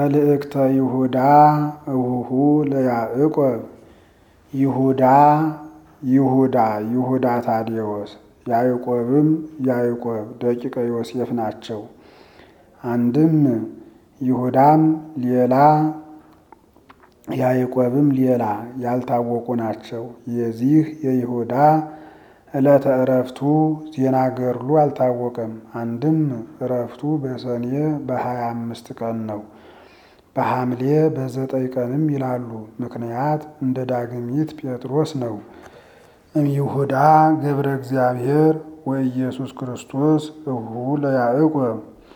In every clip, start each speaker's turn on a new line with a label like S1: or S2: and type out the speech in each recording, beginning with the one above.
S1: መልእክተ ይሁዳ እሁሁ ለያዕቆብ ይሁዳ ይሁዳ ይሁዳ ታዴዎስ ያዕቆብም ያዕቆብ ደቂቀ ዮሴፍ ናቸው። አንድም ይሁዳም ሌላ ያዕቆብም ሌላ ያልታወቁ ናቸው። የዚህ የይሁዳ ዕለተ ዕረፍቱ ዜና ገድሉ አልታወቀም። አንድም ዕረፍቱ በሰኔ በሀያ አምስት ቀን ነው። በሐምሌ በዘጠኝ ቀንም ይላሉ። ምክንያት እንደ ዳግሚት ጴጥሮስ ነው። እምይሁዳ ገብረ እግዚአብሔር ወኢየሱስ ክርስቶስ እሁ ለያዕቆብ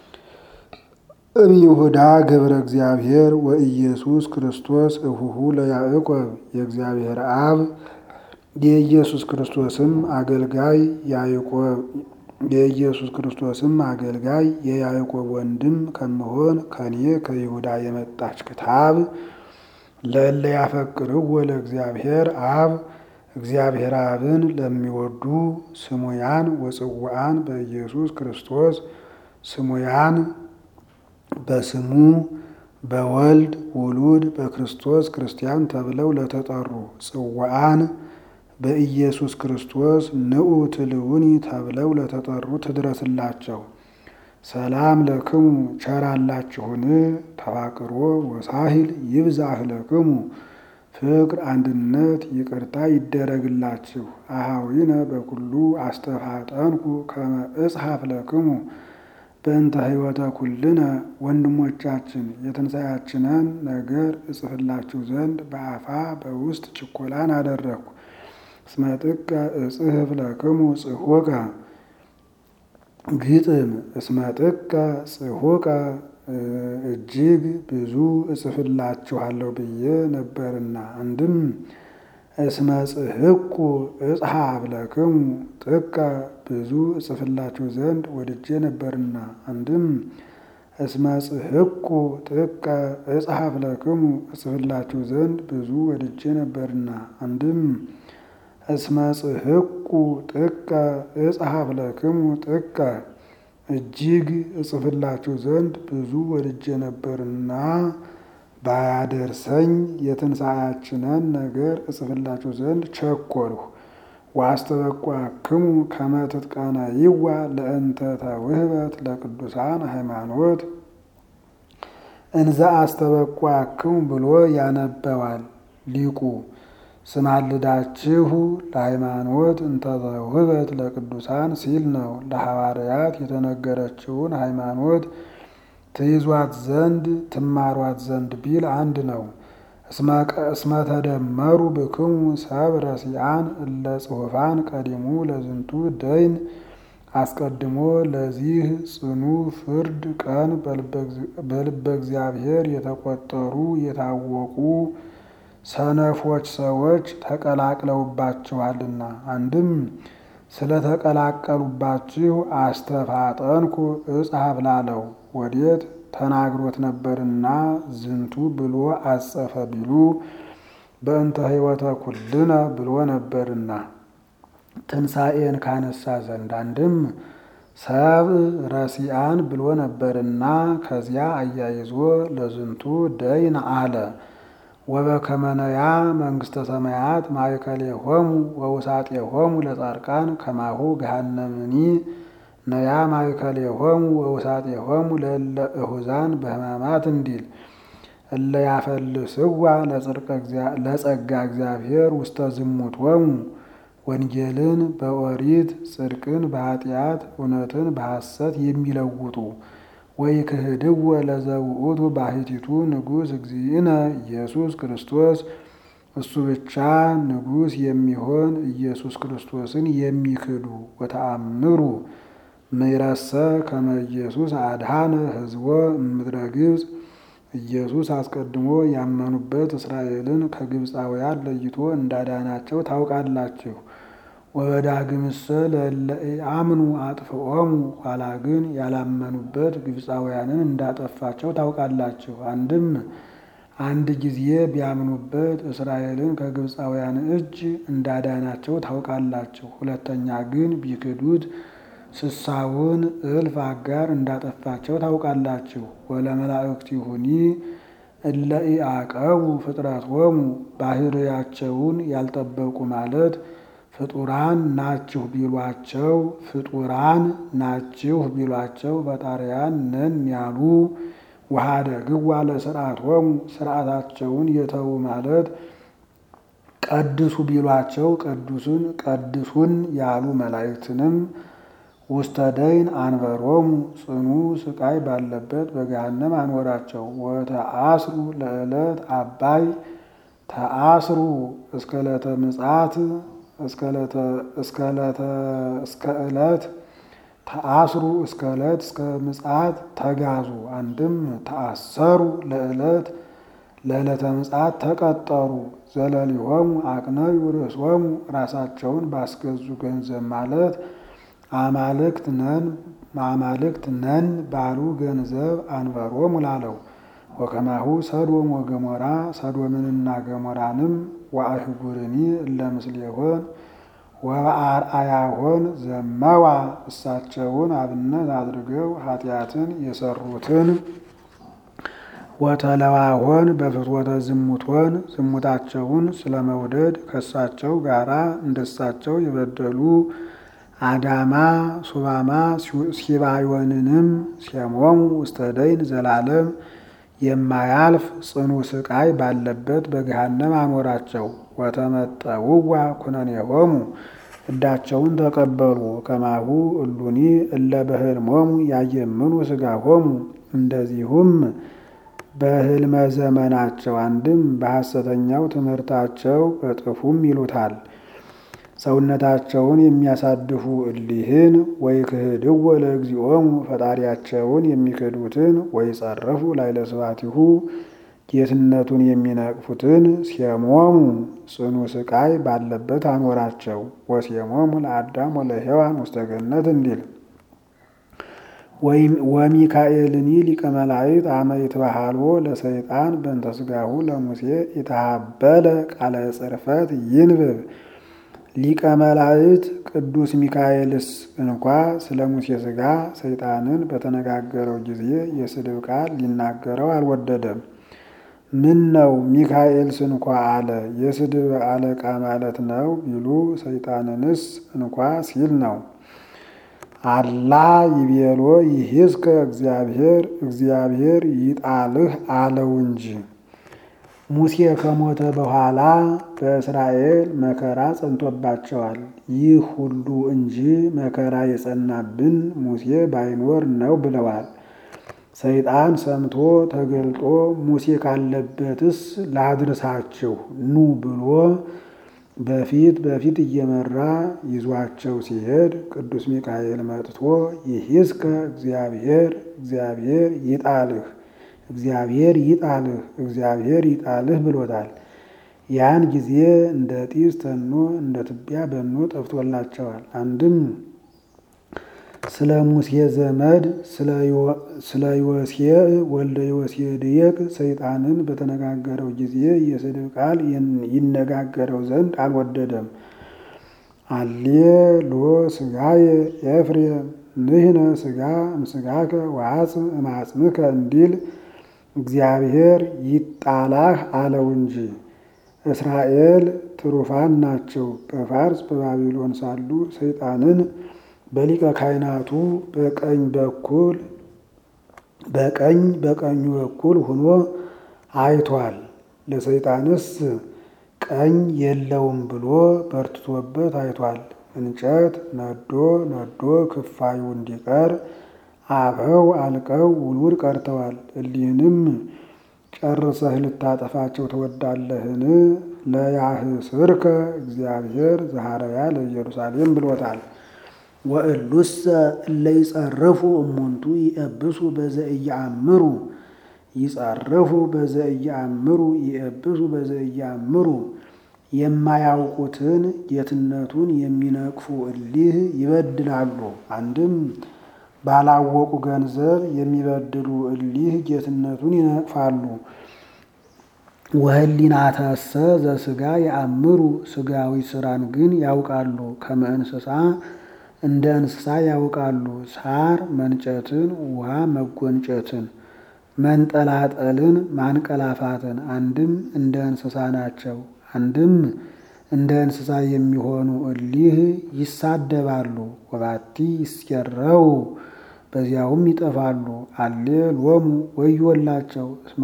S1: እምይሁዳ ገብረ እግዚአብሔር ወኢየሱስ ክርስቶስ እሁሁ ለያዕቆብ የእግዚአብሔር አብ የኢየሱስ ክርስቶስም አገልጋይ ያዕቆብ የኢየሱስ ክርስቶስም አገልጋይ የያዕቆብ ወንድም ከመሆን ከኔ ከይሁዳ የመጣች ክታብ ለእለ ያፈቅርው ለእግዚአብሔር አብ እግዚአብሔር አብን ለሚወዱ ስሙያን ወጽዋዓን በኢየሱስ ክርስቶስ ስሙያን በስሙ በወልድ ውሉድ በክርስቶስ ክርስቲያን ተብለው ለተጠሩ ጽዋዓን በኢየሱስ ክርስቶስ ንዑ ትልውኒ ተብለው ለተጠሩ ትድረስላቸው። ሰላም ለክሙ ቸራላችሁን ተፋቅሮ ወሳሂል ይብዛህ ለክሙ ፍቅር፣ አንድነት፣ ይቅርታ ይደረግላችሁ። አሃዊነ በኩሉ አስተፋጠንኩ ከመ እጽሐፍ ለክሙ በእንተ ሕይወተ ኩልነ ወንድሞቻችን የትንሣኤያችንን ነገር እጽፍላችሁ ዘንድ በአፋ በውስጥ ችኮላን አደረግኩ። እስመ ጥቀ እጽሕፍ ለክሙ ጽሑቀ ግጥም እስመ ጥቀ ጽሑቀ እጅግ ብዙ እጽፍላችኋለሁ ብዬ ነበርና። አንድም እስመ ጽሕቁ እጽሐፍ ለክሙ ጥቀ ብዙ እጽፍላችሁ ዘንድ ወድጄ ነበርና። አንድም እስመ ጽሕቁ ጥቀ እጽሐፍ ለክሙ እጽፍላችሁ ዘንድ ብዙ ወድጄ ነበርና። አንድም እስመ ጽሕቁ ጥቀ እጽሐፍ ለክሙ ጥቀ እጅግ እጽፍላችሁ ዘንድ ብዙ ወድጄ ነበርና ባያደርሰኝ የትንሣኤያችንን ነገር እጽፍላችሁ ዘንድ ቸኮልሁ። ወአስተበቋክሙ ከመ ትጥቀነይዋ ለእንተ ተውህበት ለቅዱሳን ሃይማኖት እንዘ አስተበቋክሙ ብሎ ያነበዋል ሊቁ። ስማልዳችሁ ለሃይማኖት እንተ ተውህበት ለቅዱሳን ሲል ነው። ለሐዋርያት የተነገረችውን ሃይማኖት ትይዟት ዘንድ ትማሯት ዘንድ ቢል አንድ ነው። እስመ ተደመሩ ብክሙ ሰብ ረሲአን እለ ጽሑፋን ቀዲሙ ለዝንቱ ደይን አስቀድሞ ለዚህ ጽኑ ፍርድ ቀን በልበ እግዚአብሔር የተቆጠሩ የታወቁ ሰነፎች ሰዎች ተቀላቅለውባችኋልና። አንድም ስለተቀላቀሉባችሁ አስተፋጠንኩ እጽሐፍ ላለው ወዴት ተናግሮት ነበርና ዝንቱ ብሎ አጸፈ ቢሉ በእንተ ሕይወተ ኩልነ ብሎ ነበርና ትንሣኤን ካነሳ ዘንድ አንድም ሰብ ረሲአን ብሎ ነበርና ከዚያ አያይዞ ለዝንቱ ደይን አለ። ወበከመነያ መንግስተ ሰማያት ማእከሌሆሙ ወውሳጤሆሙ ለጻድቃን ከማሁ ገሃነምኒ ነያ ማእከሌሆሙ ወውሳጤሆሙ ለእለ እሁዛን በሕማማት እንዲል እለ ያፈልስዋ ለጸጋ እግዚአብሔር ውስተ ዝሙቶሙ ወንጌልን በኦሪት ጽድቅን በኃጢአት እውነትን በሐሰት የሚለውጡ ወይ ክህድወ ለዘውእቱ ባሕቲቱ ንጉሥ እግዚእነ ኢየሱስ ክርስቶስ እሱ ብቻ ንጉሥ የሚሆን ኢየሱስ ክርስቶስን የሚክዱ ወተአምሩ ምይረሰ ከመ ኢየሱስ አድኃነ ሕዝቦ እምድረ ግብፅ ኢየሱስ አስቀድሞ ያመኑበት እስራኤልን ከግብፃውያን ለይቶ እንዳዳናቸው ታውቃላችሁ። ወበዳግምሰ ለእለ ኢአምኑ አጥፍኦሙ ኋላ ግን ያላመኑበት ግብፃውያንን እንዳጠፋቸው ታውቃላችሁ። አንድም አንድ ጊዜ ቢያምኑበት እስራኤልን ከግብፃውያን እጅ እንዳዳናቸው ታውቃላችሁ። ሁለተኛ ግን ቢክዱት ስሳውን እልፍ አጋር እንዳጠፋቸው ታውቃላችሁ። ወለመላእክቲሁኒ እለ ኢአቀቡ ፍጥረቶሙ ባህርያቸውን ያልጠበቁ ማለት ፍጡራን ናችሁ ቢሏቸው ፍጡራን ናችሁ ቢሏቸው ፈጣሪያን ነን ያሉ ውሃደ ግዋ ለስርዓቶሙ ስርዓታቸውን የተዉ ማለት ቀድሱ ቢሏቸው ቅዱሱን ቀድሱን ያሉ መላእክትንም ውስተ ደይን አንበሮሙ ጽኑ ስቃይ ባለበት በገሃነም አንወራቸው። ወተአስሩ ለዕለት አባይ ተአስሩ እስከ ዕለተ ምጽአት እስከ ዕለት ተአስሩ እስከ ዕለት እስከ ምጽአት ተጋዙ። አንድም ተአሰሩ ለዕለት ለዕለተ ምጽአት ተቀጠሩ። ዘለሊሆሙ አቅነዩ ርእሶሙ ራሳቸውን ባስገዙ ገንዘብ ማለት አማልክት ነን አማልክት ነን ባሉ ገንዘብ አንበሮሙ ላለው ወከማሁ ሰዶም ወገሞራ ሰዶምንና ገሞራንም ወአህጉርኒ እለ ምስሌሆን ወበአርአያሆን ዘመዋ እሳቸውን አብነት አድርገው ኃጢአትን የሰሩትን ወተለዋሆን በፍትወተ ዝሙቶን ዝሙታቸውን ስለመውደድ ከእሳቸው ጋራ እንደሳቸው የበደሉ አዳማ ሱባማ ሲባዮንንም ሴሞሙ ውስተ ደይን ዘላለም የማያልፍ ጽኑ ስቃይ ባለበት በገሃነም አኖራቸው። ወተመጠውዋ ኩነኔሆሙ እዳቸውን ተቀበሉ። ከማሁ እሉኒ እለ በህልሞሙ ያየምኑ ስጋሆሙ እንደዚሁም በህልመ ዘመናቸው አንድም በሐሰተኛው ትምህርታቸው በጥፉም ይሉታል ሰውነታቸውን የሚያሳድፉ እሊህን ወይ ክህድው ለእግዚኦሙ ፈጣሪያቸውን የሚክዱትን ወይ ጸረፉ ላዕለ ስብሐቲሁ ጌትነቱን የሚነቅፉትን ሴሞሙ ጽኑ ስቃይ ባለበት አኖራቸው። ወሴሞሙ ለአዳም ወለሔዋን ውስተ ገነት እንዲል ወሚካኤልኒ ሊቀ መላእክት አመ ይትበሃልዎ ለሰይጣን በእንተ ሥጋሁ ለሙሴ የተሃበለ ቃለ ጽርፈት ይንብብ ሊቀ መላእክት ቅዱስ ሚካኤልስ እንኳ ስለ ሙሴ ሥጋ ሰይጣንን በተነጋገረው ጊዜ የስድብ ቃል ሊናገረው አልወደደም። ምን ነው ሚካኤልስ እንኳ አለ የስድብ አለቃ ማለት ነው ቢሉ ሰይጣንንስ እንኳ ሲል ነው። አላ ይቤሎ ይሂዝከ እግዚአብሔር እግዚአብሔር ይጣልህ አለው እንጂ ሙሴ ከሞተ በኋላ በእስራኤል መከራ ጸንቶባቸዋል። ይህ ሁሉ እንጂ መከራ የጸናብን ሙሴ ባይኖር ነው ብለዋል። ሰይጣን ሰምቶ ተገልጦ ሙሴ ካለበትስ ላድርሳችሁ ኑ ብሎ በፊት በፊት እየመራ ይዟቸው ሲሄድ ቅዱስ ሚካኤል መጥቶ ይሂዝከ እግዚአብሔር እግዚአብሔር ይጣልህ እግዚአብሔር ይጣልህ እግዚአብሔር ይጣልህ ብሎታል። ያን ጊዜ እንደ ጢስ ተኖ እንደ ትቢያ በኖ ጠፍቶላቸዋል። አንድም ስለ ሙሴ ዘመድ ስለ ዮሴ ወልደ ዮሴ ድየቅ ሰይጣንን በተነጋገረው ጊዜ የስድብ ቃል ይነጋገረው ዘንድ አልወደደም። አሌ ሎ ስጋየ ኤፍሬም ንህነ ስጋ እምስጋከ ወአጽም እማጽምከ እንዲል እግዚአብሔር ይጣላህ አለው እንጂ እስራኤል ትሩፋን ናቸው። በፋርስ በባቢሎን ሳሉ ሰይጣንን በሊቀ ካህናቱ በቀኝ በኩል በቀኝ በቀኙ በኩል ሆኖ አይቷል። ለሰይጣንስ ቀኝ የለውም ብሎ በርትቶበት አይቷል። እንጨት ነዶ ነዶ ክፋዩ እንዲቀር አበው አልቀው ውሉድ ቀርተዋል። እሊህንም ጨርሰህ ልታጠፋቸው ትወዳለህን? ለያህስርከ እግዚአብሔር ዘሐረያ ለኢየሩሳሌም ብሎታል። ወእሉሰ እለ ይጸርፉ እሙንቱ ይእብሱ በዘእያአምሩ ይጸርፉ በዘእያአምሩ ይእብሱ በዘእያአምሩ የማያውቁትን ጌትነቱን የሚነቅፉ እሊህ ይበድላሉ። አንድም ባላወቁ ገንዘብ የሚበድሉ እሊህ ጌትነቱን ይነቅፋሉ። ወህሊናተሰ ዘስጋ የአምሩ ስጋዊ ስራን ግን ያውቃሉ። ከመ እንስሳ እንደ እንስሳ ያውቃሉ። ሳር መንጨትን፣ ውሃ መጎንጨትን፣ መንጠላጠልን፣ ማንቀላፋትን አንድም እንደ እንስሳ ናቸው። አንድም እንደ እንስሳ የሚሆኑ እሊህ ይሳደባሉ። ወባቲ ይስኬረው በዚያውም ይጠፋሉ። አሌ ሎሙ ወዮላቸው እስመ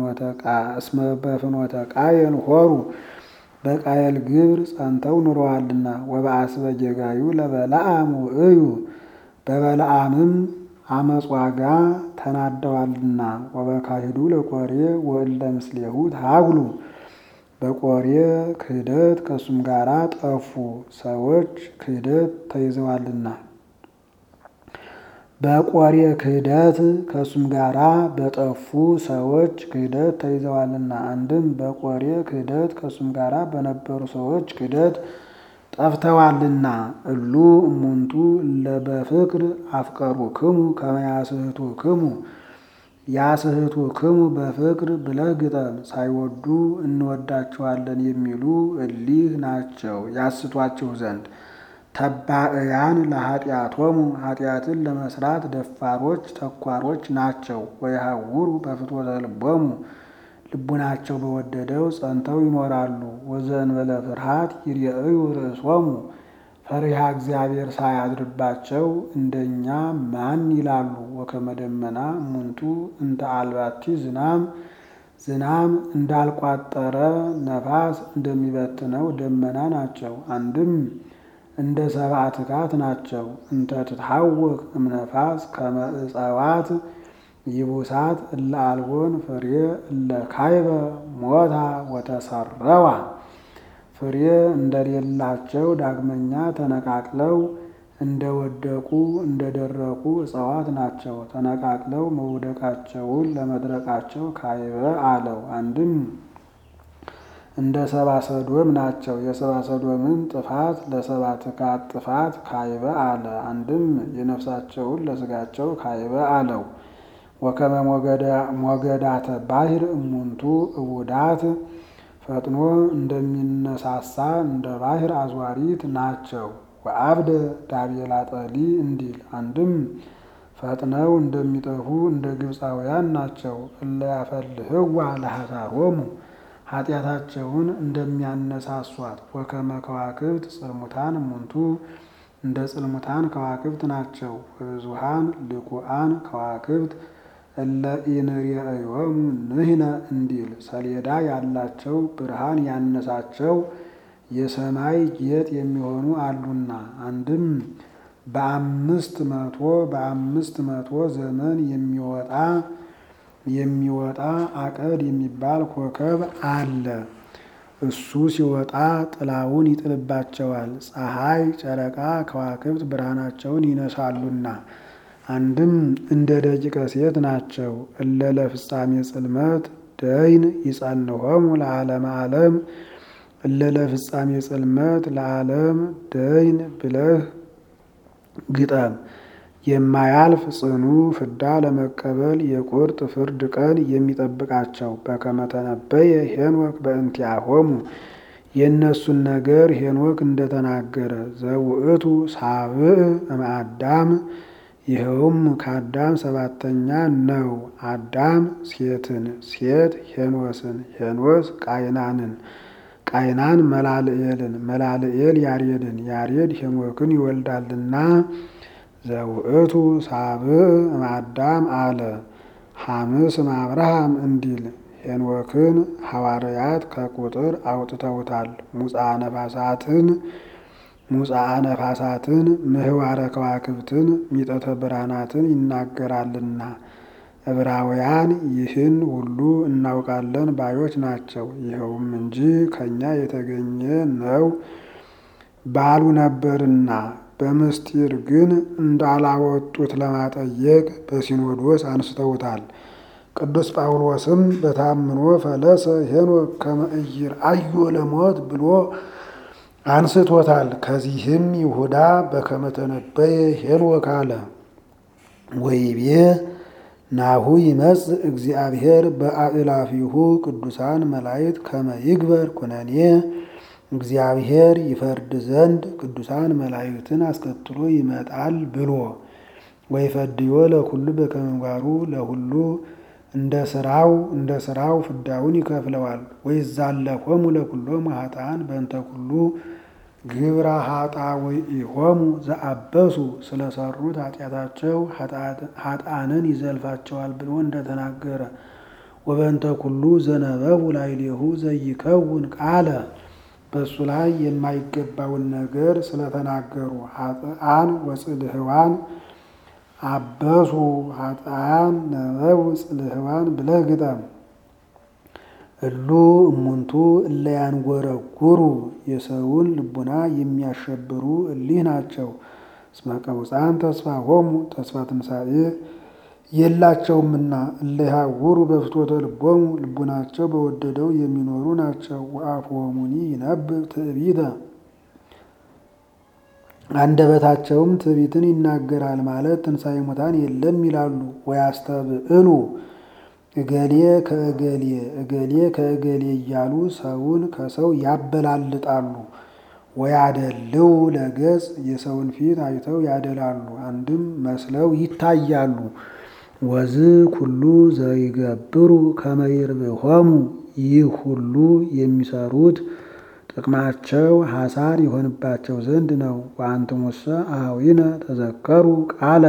S1: በፍኖተ ቃየል ሆሩ በቃየል ግብር ጸንተው ኑረዋልና። ወበአስበ ጌጋዩ ለበለዓም ውእዩ በበለዓምም አመፅ ዋጋ ተናደዋልና። ወበካሂዱ ለቆሬ ወእለ ምስሌሁ ታግሉ በቆሬ ክህደት ከእሱም ጋራ ጠፉ ሰዎች ክህደት ተይዘዋልና። በቆሬ ክህደት ከእሱም ጋራ በጠፉ ሰዎች ክህደት ተይዘዋልና። አንድም በቆሬ ክህደት ከእሱም ጋራ በነበሩ ሰዎች ክህደት ጠፍተዋልና። እሉ እሙንቱ ለበፍቅር አፍቀሩ ክሙ ከመያስህቱ ክሙ ያስህቱ ክሙ በፍቅር ብለህ ግጠም። ሳይወዱ እንወዳቸዋለን የሚሉ እሊህ ናቸው ያስቷቸው ዘንድ ተባዕያን ለኃጢአቶሙ ኃጢአትን ለመስራት ደፋሮች ተኳሮች ናቸው። ወየሐውሩ በፍትወተ ልቦሙ ልቡናቸው በወደደው ጸንተው ይኖራሉ። ወዘእንበለ ፍርሃት ይርአዩ ርእሶሙ ፈሪሃ እግዚአብሔር ሳያድርባቸው እንደኛ ማን ይላሉ። ወከመ ደመና እሙንቱ እንተ አልባቲ ዝናም ዝናም እንዳልቋጠረ ነፋስ እንደሚበትነው ደመና ናቸው። አንድም እንደ ሰብአ ትካት ናቸው። እንተ ትትሐወክ እምነፋስ ከመ ዕፀዋት ይቡሳት እለ አልቦን ፍሬ እለ ካይበ ሞታ ወተሰረዋ ፍሬ እንደሌላቸው ዳግመኛ ተነቃቅለው እንደወደቁ እንደደረቁ እጽዋት ናቸው። ተነቃቅለው መውደቃቸውን ለመድረቃቸው ካይበ አለው። አንድም እንደ ሰብአ ሰዶም ናቸው። የሰብአ ሰዶምን ጥፋት ለሰብአ ትካት ጥፋት ካይበ አለ። አንድም የነፍሳቸውን ለስጋቸው ካይበ አለው። ወከመ ሞገዳተ ባሕር እሙንቱ እቡዳት ፈጥኖ እንደሚነሳሳ እንደ ባሕር አዝዋሪት ናቸው። ወአብደ ዳቤላ ጠሊ እንዲል አንድም ፈጥነው እንደሚጠፉ እንደ ግብፃውያን ናቸው። እለ ያፈልህዋ ለሐሳሮሙ ኃጢአታቸውን እንደሚያነሳሷት ወከመ ከዋክብት ጽልሙታን እሙንቱ እንደ ጽልሙታን ከዋክብት ናቸው። ብዙሃን ልኩአን ከዋክብት እለ ኢንርየእዮሙ ንሕነ እንዲል ሰሌዳ ያላቸው ብርሃን ያነሳቸው የሰማይ ጌጥ የሚሆኑ አሉና። አንድም በአምስት መቶ በአምስት መቶ ዘመን የሚወጣ የሚወጣ አቀድ የሚባል ኮከብ አለ። እሱ ሲወጣ ጥላውን ይጥልባቸዋል። ፀሐይ፣ ጨረቃ፣ ከዋክብት ብርሃናቸውን ይነሳሉና። አንድም እንደ ደቂቀ ሴት ናቸው። እለ ለፍጻሜ ጽልመት ደይን ይጸንሆሙ ለዓለመ ዓለም እለ ለፍጻሜ ጽልመት ለዓለም ደይን ብለህ ግጠም። የማያልፍ ጽኑ ፍዳ ለመቀበል የቁርጥ ፍርድ ቀን የሚጠብቃቸው በከመ ተነበየ ሄኖክ በእንቲአሆሙ የእነሱን ነገር ሄኖክ እንደተናገረ ዘውእቱ ሳብዕ እምአዳም ይኸውም ከአዳም ሰባተኛ ነው። አዳም ሴትን፣ ሴት ሄኖስን፣ ሄኖስ ቃይናንን፣ ቃይናን መላልኤልን፣ መላልኤል ያሬድን፣ ያሬድ ሄኖክን ይወልዳልና ዘውእቱ ሳብዕ እምአዳም አለ። ሐምስ እምአብርሃም እንዲል ሄኖክን ሐዋርያት ከቁጥር አውጥተውታል። ሙፅአ ነፋሳትን ሙፅአ ነፋሳትን ምህዋረ ከዋክብትን ሚጠተ ብርሃናትን ይናገራልና ዕብራውያን ይህን ሁሉ እናውቃለን ባዮች ናቸው። ይኸውም እንጂ ከእኛ የተገኘ ነው ባሉ ነበርና በምስጢር ግን እንዳላወጡት ለማጠየቅ በሲኖዶስ አንስተውታል። ቅዱስ ጳውሎስም በታምኖ ፈለሰ ሄኖክ ከመ ኢይርአዮ ለሞት ብሎ አንስቶታል። ከዚህም ይሁዳ በከመ ተነበየ ሄኖክ አለ። ወይቤ ናሁ ይመጽእ እግዚአብሔር በአእላፊሁ ቅዱሳን መላእክት ከመ ይግበር ኩነኔ እግዚአብሔር ይፈርድ ዘንድ ቅዱሳን መላእክትን አስከትሎ ይመጣል ብሎ ወይፈድዮ ለኩሉ በከመ ምግባሩ ለሁሉ እንደ ስራው እንደ ስራው ፍዳውን ይከፍለዋል። ወይዛለፎሙ ለኩሎሙ ኃጥአን በእንተ ኩሉ ግብረ ኃጣውኢሆሙ ዘአበሱ ስለሰሩት ኃጢአታቸው ኃጥአንን ይዘልፋቸዋል ብሎ እንደተናገረ ወበእንተ ኩሉ ዘነበቡ ላዕሌሁ ዘይከውን ቃለ በእሱ ላይ የማይገባውን ነገር ስለተናገሩ ኃጥአን ወጽልህዋን አበሱ ኃጥአን ነበቡ ጽልህዋን ብለህ ግጠም። እሉ እሙንቱ እለ ያንጎረጉሩ የሰውን ልቡና የሚያሸብሩ እሊህ ናቸው። እስመ ቀውፃን ተስፋሆሙ ተስፋ ትንሣኤ የላቸውምና እለ ይሃውሩ በፍትወተ ልቦሙ ልቡናቸው በወደደው የሚኖሩ ናቸው። ወአፍሆሙኒ ይነብብ ትዕቢተ አንደበታቸውም ትዕቢትን ይናገራል ማለት ትንሣኤ ሙታን የለም ይላሉ። ወያስተብዕሉ እገሌ ከእገሌ እገሌ ከእገሌ እያሉ ሰውን ከሰው ያበላልጣሉ። ወያደልው ለገጽ የሰውን ፊት አይተው ያደላሉ፣ አንድም መስለው ይታያሉ። ወዝ ኩሉ ዘይገብሩ ከመ ይርብሖሙ ይህ ሁሉ የሚሰሩት ጥቅማቸው ሐሳር ይሆንባቸው ዘንድ ነው። ወአንትሙሰ አኀዊነ ተዘከሩ ቃለ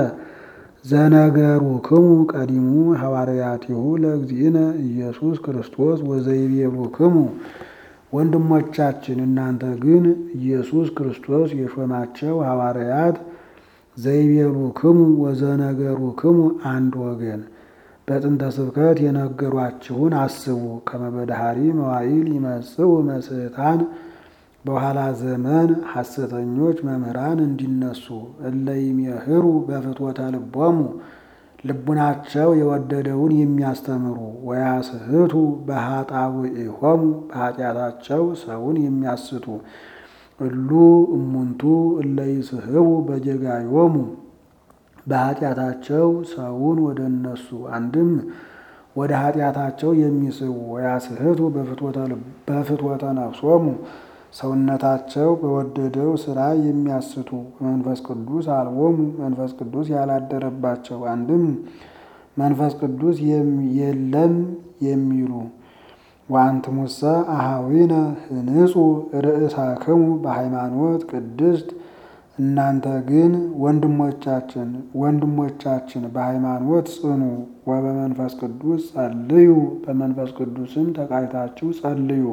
S1: ዘነገሩክሙ ቀዲሙ ሐዋርያቲሁ ለእግዚእነ ኢየሱስ ክርስቶስ ወዘይቤሉክሙ። ወንድሞቻችን እናንተ ግን ኢየሱስ ክርስቶስ የሾማቸው ሐዋርያት ዘይቤሉክሙ ወዘነገሩክሙ አንድ ወገን በጥንተ ስብከት የነገሯችሁን አስቡ። ከመ በዳህሪ መዋዕል ይመጽኡ መስሕታን በኋላ ዘመን ሐሰተኞች መምህራን እንዲነሱ እለ ይሜህሩ በፍትወተ ልቦሙ ልቡናቸው የወደደውን የሚያስተምሩ ወያስህቱ በኃጣውኢሆሙ በኃጢአታቸው ሰውን የሚያስቱ እሉ እሙንቱ እለ ይስሕቡ በጀጋዮሙ በኃጢአታቸው ሰውን ወደ እነሱ አንድም ወደ ኃጢአታቸው የሚስቡ ወያስህቱ በፍትወተ ነፍሶሙ ሰውነታቸው በወደደው ስራ የሚያስቱ መንፈስ ቅዱስ አልቦሙ መንፈስ ቅዱስ ያላደረባቸው አንድም መንፈስ ቅዱስ የለም የሚሉ ወአንትሙሰ አኀዊነ ህንጹ ርእሳክሙ በሃይማኖት ቅድስት እናንተ ግን ወንድሞቻችን ወንድሞቻችን በሃይማኖት ጽኑ። ወበመንፈስ ቅዱስ ጸልዩ በመንፈስ ቅዱስም ተቃይታችሁ ጸልዩ።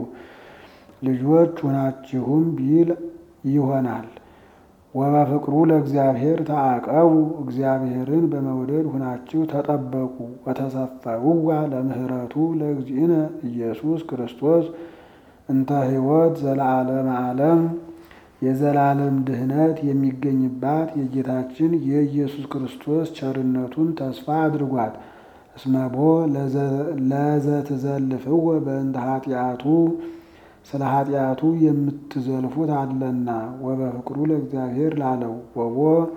S1: ልጆች ሁናችሁም ቢል ይሆናል። ወበፍቅሩ ለእግዚአብሔር ተአቀቡ እግዚአብሔርን በመውደድ ሁናችሁ ተጠበቁ። ወተሰፈውዋ ለምህረቱ ለእግዚእነ ኢየሱስ ክርስቶስ እንተ ሕይወት ዘለዓለመ ዓለም የዘላለም ድህነት የሚገኝባት የጌታችን የኢየሱስ ክርስቶስ ቸርነቱን ተስፋ አድርጓት። እስመቦ ለዘትዘልፍወ በእንተ ኃጢአቱ ስለ ኃጢአቱ የምትዘልፉት አለና ወበፍቅሩ ለእግዚአብሔር ላለው ወቦ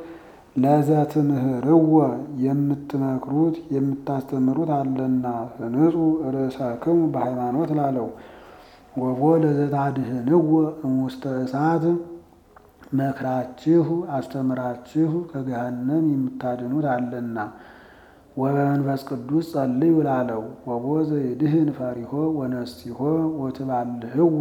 S1: ለዘትምህርወ የምትመክሩት የምታስተምሩት አለና ህንጹ ርእሰክሙ በሃይማኖት ላለው ወቦ ለዘታድህንወ እሙስተ እሳት መክራችሁ አስተምራችሁ ከገሃነም የምታድኑት አለና ወበመንፈስ ቅዱስ ጸልዩ ላለው ወቦ ዘይድህን ፈሪሆ ወነሲሆ ወትባልህዎ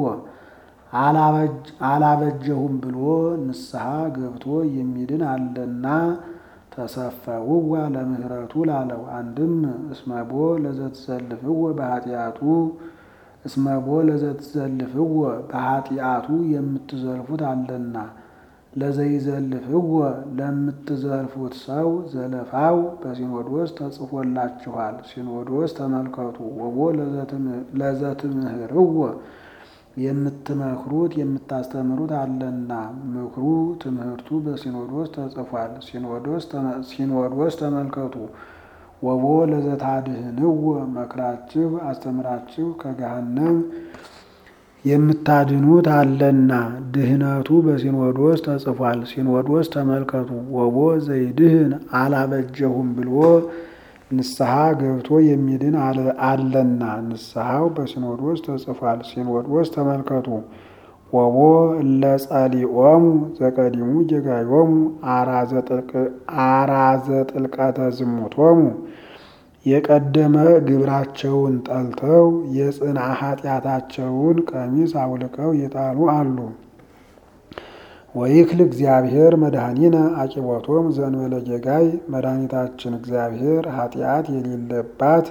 S1: አላበጀሁም ብሎ ንስሐ ገብቶ የሚድን አለና ተሰፈውዋ ለምህረቱ ላለው አንድም እስመቦ ለዘትዘልፍዎ በኃጢአቱ እስመቦ ለዘትዘልፍዎ በኃጢአቱ የምትዘልፉት አለና ለዘይዘልፍዎ ለምትዘልፉት ሰው ዘለፋው በሲኖዶስ ተጽፎላችኋል። ሲኖዶስ ተመልከቱ። ወቦ ለዘትምህርዎ የምትመክሩት የምታስተምሩት አለና ምክሩ ትምህርቱ በሲኖዶስ ተጽፏል። ሲኖዶስ ተመልከቱ። ወቦ ለዘታድህንዎ መክራችሁ አስተምራችሁ ከገሃነም የምታድኑት አለና ድህነቱ በሲኖዶስ ተጽፏል። ሲኖዶስ ተመልከቱ። ወቦ ዘይድህን አላበጀሁም ብሎ ንስሐ ገብቶ የሚድን አለና ንስሐው በሲኖዶስ ተጽፏል። ሲኖዶስ ተመልከቱ። ወቦ እለ ጸሊኦሙ ዘቀዲሙ ጌጋዮሙ አራዘ ጥልቀተ ዝሙቶሙ የቀደመ ግብራቸውን ጠልተው የጽንዓ ኃጢአታቸውን ቀሚስ አውልቀው የጣሉ አሉ። ወይክል እግዚአብሔር መድኃኒነ አቂቦቶም ዘንበለ ጌጋይ መድኃኒታችን እግዚአብሔር ኃጢአት የሌለባት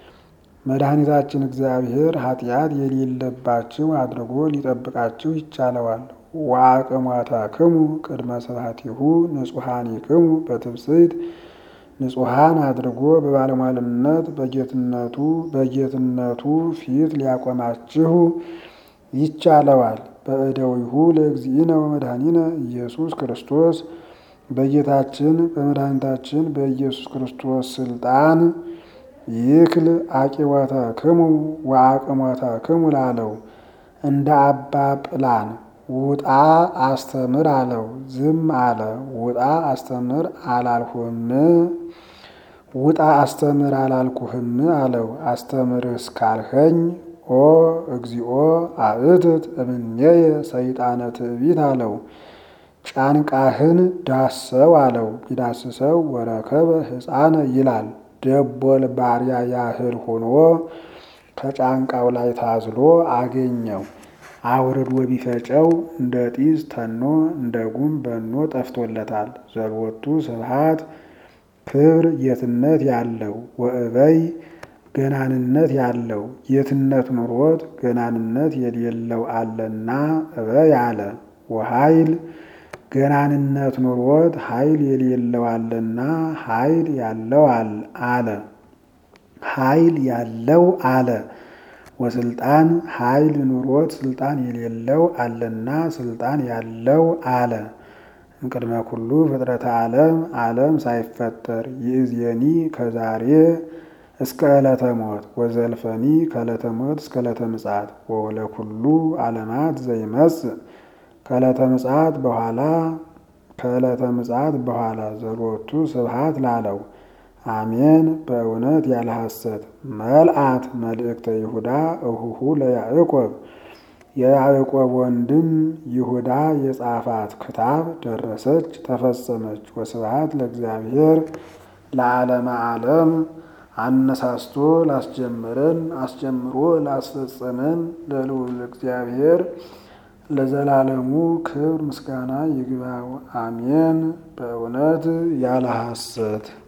S1: መድኃኒታችን እግዚአብሔር ኃጢአት የሌለባችሁ አድርጎ ሊጠብቃችሁ ይቻለዋል። ወአቅሟታክሙ ቅድመ ስብሐቲሁ ንጹሐኒክሙ በትብጽሕት ንጹሐን አድርጎ በባለሟልነት በጌትነቱ በጌትነቱ ፊት ሊያቆማችሁ ይቻለዋል። በእደዊሁ ለእግዚእነ ወመድኃኒነ ኢየሱስ ክርስቶስ በጌታችን በመድኃኒታችን በኢየሱስ ክርስቶስ ስልጣን ይክል አቂወተክሙ ወአቅሞተክሙ ላለው እንደ አባ ጵላን ውጣ አስተምር አለው። ዝም አለ። ውጣ አስተምር አላልሁም ውጣ አስተምር አላልኩህም አለው። አስተምርስ ካልኸኝ ኦ እግዚኦ አእትት እምኔየ ሰይጣነ ትዕቢት አለው። ጫንቃህን ዳሰው አለው። ቢዳስሰው ወረከበ ሕፃነ ይላል። ደቦል ባሪያ ያህል ሆኖ ከጫንቃው ላይ ታዝሎ አገኘው። አውርዶ ቢፈጨው እንደ ጢስ ተኖ እንደ ጉም በኖ ጠፍቶለታል። ዘልወቱ ስብሐት ክብር ጌትነት ያለው ወእበይ ገናንነት ያለው ጌትነት ኑሮት ገናንነት የሌለው አለና እበይ አለ። ወኃይል ገናንነት ኑሮት ኃይል የሌለው አለና ኃይል ያለው አለ ኃይል ያለው አለ። ወስልጣን ኃይል ኑሮት ስልጣን የሌለው አለና ስልጣን ያለው አለ። እምቅድመ ኩሉ ፍጥረተ ዓለም ዓለም ሳይፈጠር ይእዜኒ ከዛሬ እስከ ዕለተ ሞት ወዘልፈኒ ከዕለተ ሞት እስከ ዕለተ ምጽአት ወለኩሉ ዓለማት ዘይመጽእ ከዕለተ ምጽአት በኋላ ከዕለተ ምጽአት በኋላ ዘሎቱ ስብሐት ላለው አሜን። በእውነት ያለ ሐሰት መልአት መልእክተ ይሁዳ እሁሁ ለያዕቆብ የያዕቆብ ወንድም ይሁዳ የጻፋት ክታብ ደረሰች፣ ተፈጸመች። ወስብሐት ለእግዚአብሔር ለዓለመ ዓለም አነሳስቶ ላስጀመረን አስጀምሮ ላስፈጸመን ለልዑል እግዚአብሔር ለዘላለሙ ክብር ምስጋና ይግባው። አሜን። በእውነት ያለ ሐሰት